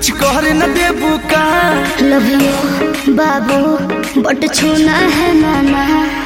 कुछ कर न देबू का लव यू बाबू बट छूना है नाना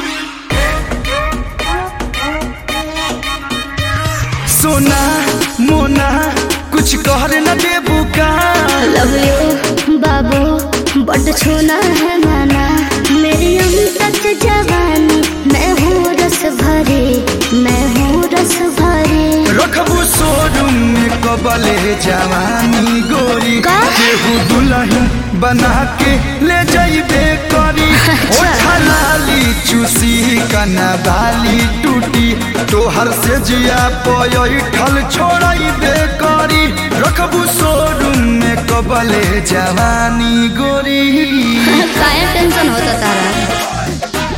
सोना मोना कुछ कर न देबू का लव यू बाबू बट छूना है नाना मेरी अमृत जवानी मैं हूँ रस भरी मैं हूँ रस भरी रखबू शोरूम में कबले जवानी गोरी का? केहू दुल्हन बना के ले जाइबे करी अच्छा। ओठा लाली चूसी कना बाली टूटी तोहर से जिया पयल छोड़ाइबे करी रखबू शोरूम में कबले जवानी गोरी काया टेंशन होता तारा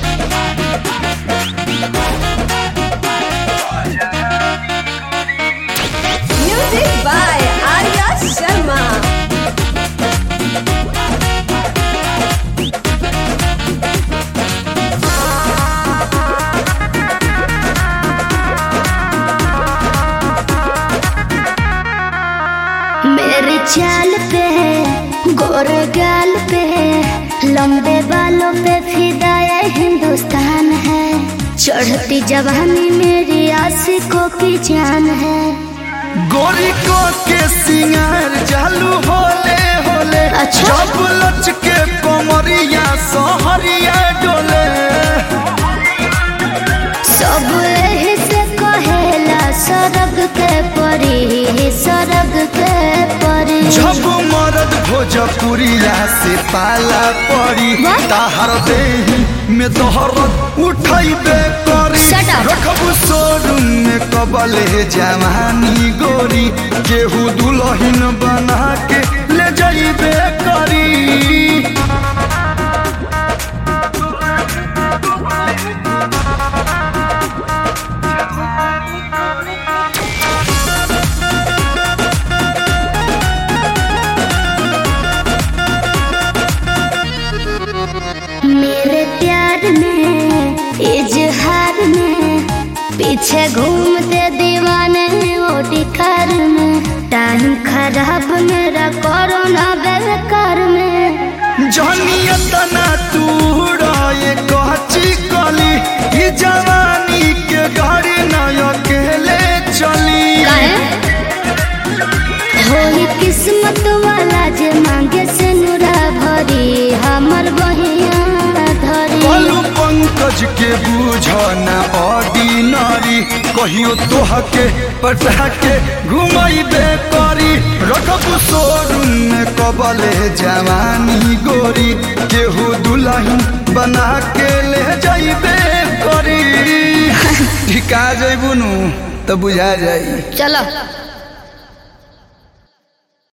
Music by Arya Sharma. मेरे चाल पे गोरे गाल पे लंबे बालों पे फिदाया हिंदुस्तान है चढ़ती जवानी मेरी आशिकों की जान है गोरी को के सिंगार चालू होले होले अच्छा। जब लच के कमरिया सहरिया डोले सब एही से कहेला सरग के परी सरग के परी जब मरद भोजपुरिया से पाला पड़ी वाह। ताहर देही में तोहरत उठाइबे करी Shut up. रखबू शोरूम में कबले जवानी गोरी केहू दुल्हन बना के ले जाइबे करी मेरे प्यार में इजहार में पीछे घूमते दीवाने ओटी कार में टाइम खराब मेरा कोरोना बेकार में जहनिया तना तू ये कहची कली ई जवानी के गाड़ी न अकेले चली होली किस्मत वाला जे मांगे से नुरा भरी हमर बहिया धरी कलू पंकज के बूझ न ऑर्डिनरी कहियो तोह के पटा के घुमाइबे करी रखबू शोरूम में कबले जवानी गोरी केहू दुल्हन बना के ले जाइबे करी ठिका जइबू नु तो बुझा जाई चलो